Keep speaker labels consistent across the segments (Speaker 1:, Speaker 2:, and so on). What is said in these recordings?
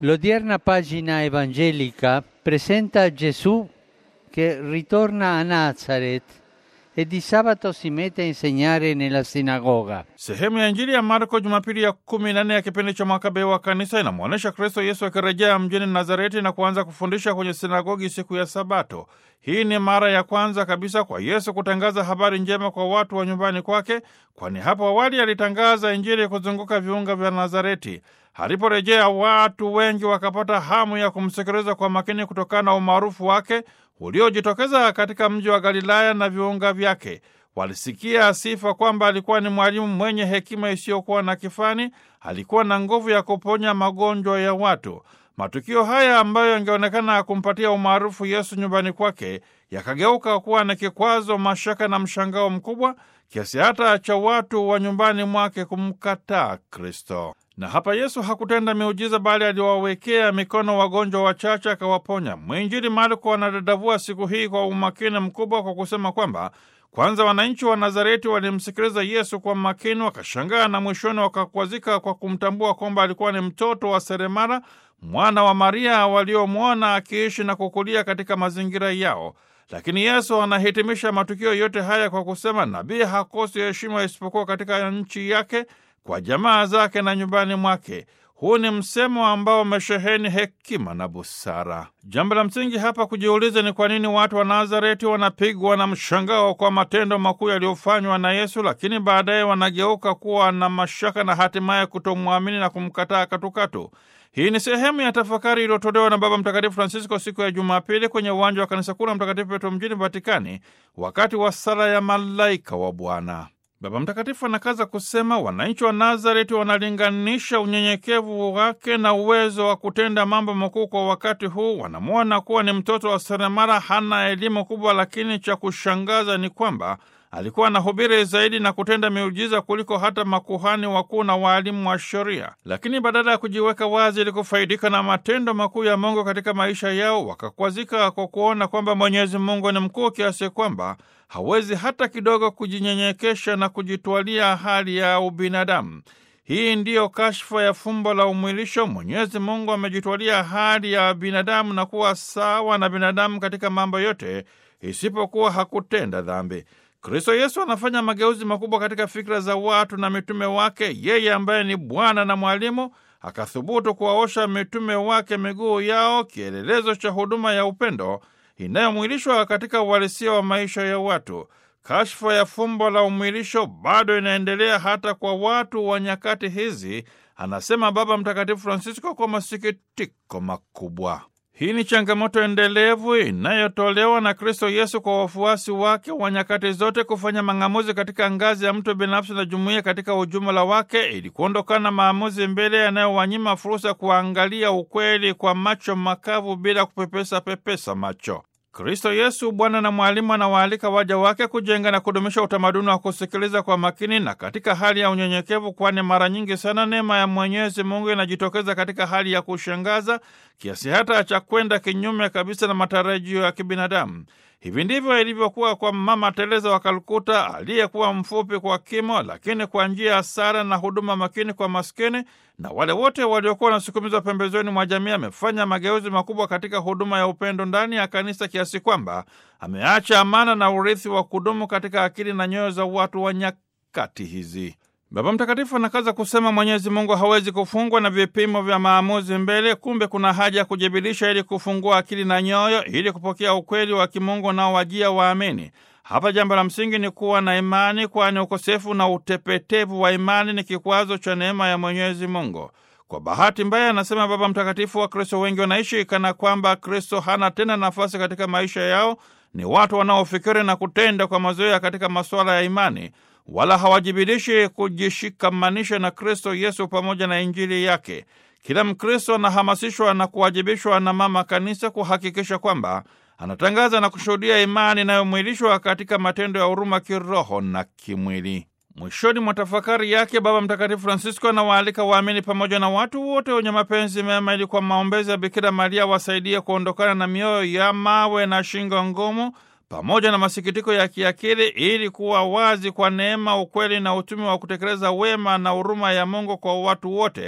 Speaker 1: L'odierna pagina evangelica presenta Gesù che ritorna a Nazareth e di sabato si mette a insegnare nella sinagoga.
Speaker 2: Sehemu ya Injili ya Marko Jumapili ya kumi na nne ya kipindi cha mwaka B wa kanisa inamwonyesha Kristo Yesu akirejea mjini Nazareti na kuanza kufundisha kwenye sinagogi siku ya Sabato. Hii ni mara ya kwanza kabisa kwa Yesu kutangaza habari njema kwa watu wa nyumbani kwake, kwani hapo awali alitangaza Injili kuzunguka viunga vya Nazareti. Aliporejea watu wengi wakapata hamu ya kumsikiliza kwa makini kutokana na umaarufu wake uliojitokeza katika mji wa Galilaya na viunga vyake. Walisikia sifa kwamba alikuwa ni mwalimu mwenye hekima isiyokuwa na kifani, alikuwa na nguvu ya kuponya magonjwa ya watu. Matukio haya ambayo yangeonekana kumpatia umaarufu Yesu nyumbani kwake yakageuka kuwa na kikwazo, mashaka na mshangao mkubwa kiasi hata cha watu wa nyumbani mwake kumkataa Kristo. Na hapa Yesu hakutenda miujiza, bali aliwawekea mikono wagonjwa wachache akawaponya. Mwinjili Marko anadadavua siku hii kwa umakini mkubwa kwa kusema kwamba kwanza wananchi wa Nazareti walimsikiliza Yesu kwa makini, wakashangaa na mwishoni wakakwazika kwa kumtambua kwamba alikuwa ni mtoto wa seremala, mwana wa Maria, waliomwona akiishi na kukulia katika mazingira yao. Lakini Yesu anahitimisha matukio yote haya kwa kusema nabii hakosi heshima isipokuwa katika nchi yake, kwa jamaa zake na nyumbani mwake. Huu ni msemo ambao umesheheni hekima na busara. Jambo la msingi hapa kujiuliza ni kwa nini watu wa Nazareti wanapigwa na mshangao kwa matendo makuu yaliyofanywa na Yesu, lakini baadaye wanageuka kuwa na mashaka na hatimaye kutomwamini na kumkataa katukatu. Hii ni sehemu ya tafakari iliyotolewa na Baba Mtakatifu Francisco siku ya Jumapili kwenye uwanja wa kanisa kuu la Mtakatifu Petro mjini Vatikani, wakati wa sala ya malaika wa Bwana. Baba Mtakatifu anakaza kusema wananchi wa Nazareti wanalinganisha unyenyekevu wake na uwezo wa kutenda mambo makuu kwa wakati huu. Wanamwona kuwa ni mtoto wa seremala, hana elimu kubwa, lakini cha kushangaza ni kwamba alikuwa anahubiri zaidi na kutenda miujiza kuliko hata makuhani wakuu na waalimu wa sheria. Lakini badala ya kujiweka wazi ili kufaidika na matendo makuu ya Mungu katika maisha yao, wakakwazika kwa kuona kwamba Mwenyezi Mungu ni mkuu kiasi kwamba hawezi hata kidogo kujinyenyekesha na kujitwalia hali ya ubinadamu. Hii ndiyo kashfa ya fumbo la umwilisho. Mwenyezi Mungu amejitwalia hali ya binadamu na kuwa sawa na binadamu katika mambo yote, isipokuwa hakutenda dhambi. Kristo Yesu anafanya mageuzi makubwa katika fikra za watu na mitume wake. Yeye ambaye ni Bwana na Mwalimu akathubutu kuwaosha mitume wake miguu yao, kielelezo cha huduma ya upendo inayomwilishwa katika uhalisia wa maisha ya watu. Kashfa ya fumbo la umwilisho bado inaendelea hata kwa watu wa nyakati hizi, anasema Baba Mtakatifu Francisco kwa masikitiko makubwa. Hii ni changamoto endelevu inayotolewa na Kristo Yesu kwa wafuasi wake wa nyakati zote kufanya mang'amuzi katika ngazi ya mtu binafsi na jumuiya katika ujumla wake, ili kuondokana na maamuzi mbele yanayowanyima fursa ya kuangalia ukweli kwa macho makavu bila kupepesa pepesa macho. Kristo Yesu, Bwana na Mwalimu, anawaalika waja wake kujenga na kudumisha utamaduni wa kusikiliza kwa makini na katika hali ya unyenyekevu, kwani mara nyingi sana neema ya Mwenyezi Mungu inajitokeza katika hali ya kushangaza kiasi hata cha kwenda kinyume kabisa na matarajio ya kibinadamu. Hivi ndivyo ilivyokuwa kwa Mama Teresa wa Kalkuta, aliyekuwa mfupi kwa kimo, lakini kwa njia ya sala na huduma makini kwa maskini na wale wote waliokuwa wanasukumizwa pembezoni mwa jamii. Amefanya mageuzi makubwa katika huduma ya upendo ndani ya kanisa kiasi kwamba ameacha amana na urithi wa kudumu katika akili na nyoyo za watu wa nyakati hizi. Baba Mtakatifu anakaza kusema Mwenyezi Mungu hawezi kufungwa na vipimo vya maamuzi mbele. Kumbe kuna haja ya kujibidiisha ili kufungua akili na nyoyo ili kupokea ukweli wa kimungu unaowajia waamini. Hapa jambo la msingi ni kuwa na imani, kwani ukosefu na utepetevu wa imani ni kikwazo cha neema ya Mwenyezi Mungu. Kwa bahati mbaya, anasema Baba Mtakatifu, Wakristo wengi wanaishi kana kwamba Kristo hana tena nafasi katika maisha yao. Ni watu wanaofikiri na kutenda kwa mazoea katika masuala ya imani wala hawajibidishi kujishikamanisha na Kristo Yesu pamoja na Injili yake. Kila Mkristo anahamasishwa na kuwajibishwa na Mama Kanisa kuhakikisha kwamba anatangaza na kushuhudia imani inayomwilishwa katika matendo ya huruma kiroho na kimwili. Mwishoni mwa tafakari yake, Baba Mtakatifu Francisco anawaalika waamini pamoja na watu wote wenye mapenzi mema ili kwa maombezi ya Bikira Maria wasaidie kuondokana na mioyo ya mawe na shingo ngumu pamoja na masikitiko ya kiakili ili kuwa wazi kwa neema, ukweli na utumi wa kutekeleza wema na huruma ya Mungu kwa watu wote,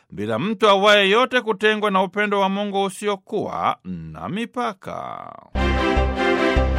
Speaker 2: bila mtu awaye yote kutengwa na upendo wa Mungu usiokuwa na mipaka.